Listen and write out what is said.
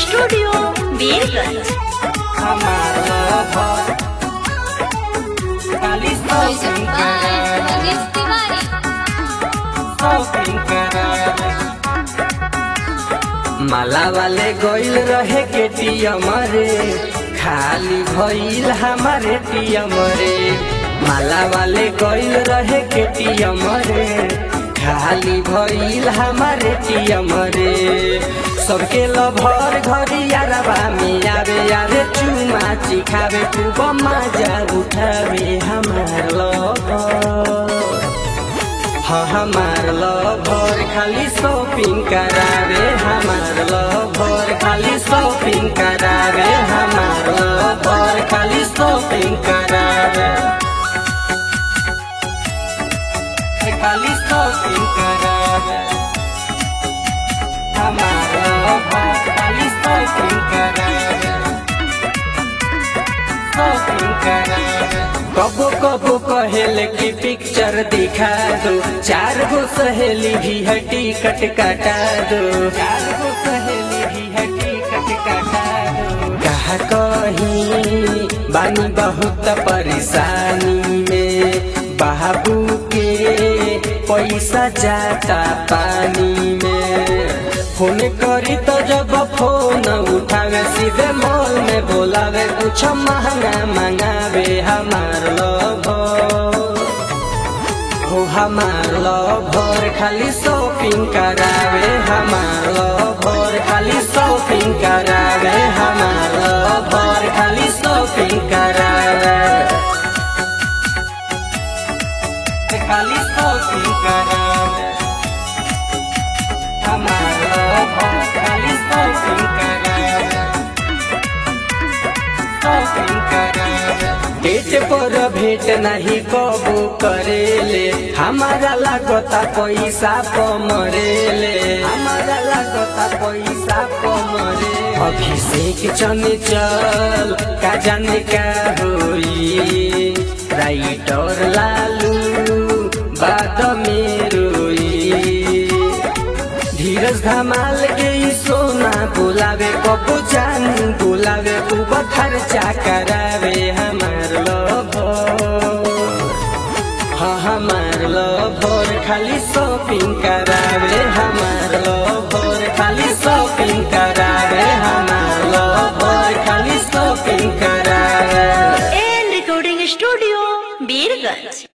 studio Birgunj हमारा घर खाली शॉपिंग करावे शॉपिंग करावे माला वाले गइल रहे के टीएम रे खाली भइल हमारे टीएम रे माला वाले गइल रहे के टीएम रे खाली भइल हमारे टीएम रे सबके लभर घरी यारबा में आवे यारे चुमा चिखावे खूब मजा उठावे हमार लभर हाँ हमार लभर खाली शॉपिंग करावे हमार लभर खाली शॉपिंग करावे हमार लभर खाली शॉपिंग करावे खाली शॉपिंग करावे हमार लभर खाली शॉपिंग करावे शॉपिंग करावे कबो कबो कहेले कि पिक्चर दिखा दो चार गो सहेली भी है टिकट कटा दो चार गो सहेली भी है टिकट कटा दो कहा कहीं बानी बहुत परेशानी में बाबू के पैसा जाता पानी में फोन करी तो जब फोन उठावे सीधे मॉल में बोलावे कुछ महंगा मंगावे हमार लभर हो हमार लभर खाली शॉपिंग करावे हमार लभर खाली शॉपिंग करावे हमार लभर खाली शॉपिंग करावे खाली शॉपिंग करावे हमार लभर खाली शॉपिंग करावे शॉपिंग करावे डेट पर भेंट नहीं कबू करेले हमारा लागता पैसा पमरेले हमारा लागता पैसा पमरे अभिषेक चने चल का जाने का होई राइटर लालू बाद में रोई धीरज धमाल के ई सोना बुलावे कबू जान बुलावे खूब खर्चा करावे हमार लभर हाँ हमार लभर खाली शॉपिंग करावे हमार लभर खाली शॉपिंग करावे हमार लभर खाली शॉपिंग करावे एंड रिकॉर्डिंग स्टूडियो बीरगंज